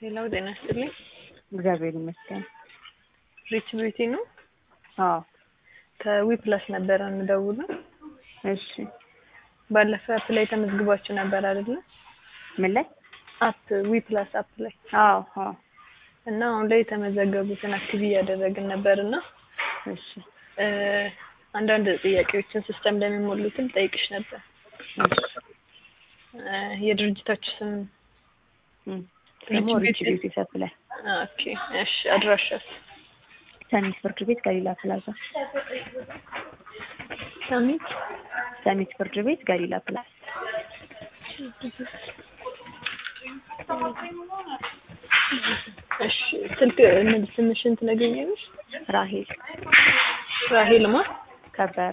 ሌላው ጤና ይስጥልኝ። እግዚአብሔር ይመስገን። ሪች ቢዩቲ ነው። አዎ ከዊ ፕላስ ነበረ የምደውለው። እሺ። ባለፈው አፕ ላይ ተመዝግባችሁ ነበር አይደለ? ምን ላይ? አፕ ዊ ፕላስ አፕ ላይ አዎ አዎ። እና አሁን ላይ የተመዘገቡትን አክቲቭ እያደረግን ነበር እና እሺ እ አንዳንድ ጥያቄዎችን ሲስተም ላይ የሚሞሉትን ጠይቅሽ ነበር። እሺ። እ የድርጅታችሁ ስም እም ደግሞ ሪች ሪች ቢዩቲ ሰፕላይ ኦኬ። እሺ አድራሻስ? ሰሚት ፍርድ ቤት ገሊላ ፕላዛ። ሰሚት ሰሚት ፍርድ ቤት ገሊላ ፕላዛ። እሺ ስልክ ምን ስምሽን ትነግሪኛለሽ? ራሄል ራሄል ማ ከበረ።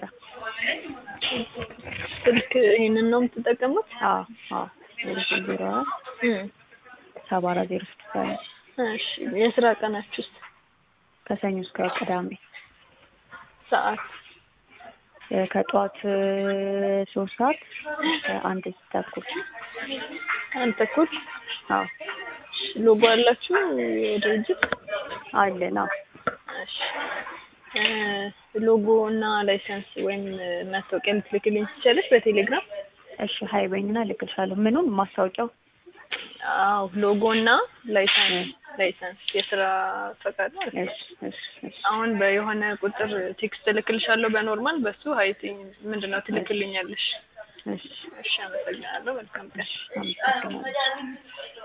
ስልክ ይሄንን ነው የምትጠቀሙት? አዎ አዎ። ዜሮ ስምንት ዜሮ አራት እም ሰባ አራት ዜሮ ስድስት አለ። እሺ የስራ ቀናችሁስ? ከሰኞ እስከ ቅዳሜ ሰዓት እ ከጠዋት እ ሶስት ሰዓት እስከ አንድ ተኩል። አንድ ተኩል አዎ ሎጎ አላችሁ የድርጅት? አለን። አዎ እሺ እ ሎጎ እና ላይሰንስ ወይም መታወቂያ ልትልክልኝ ትችላለሽ በቴሌግራም? እሺ ሀይ በይኝና እልክልሻለሁ። ምኑን ማስታወቂያው? አዎ ሎጎ እና ላይሰንስ ላይሰንስ የስራ ፈቃድ ማለት ነው። እሺ እሺ እሺ አሁን በየሆነ ቁጥር ቴክስት እልክልሻለሁ በኖርማል በሱ ሀይቲ ምንድነው ትልክልኛለሽ? እሺ እሺ አመሰግናለሁ። መልካም ቀን። አመሰግናለሁ።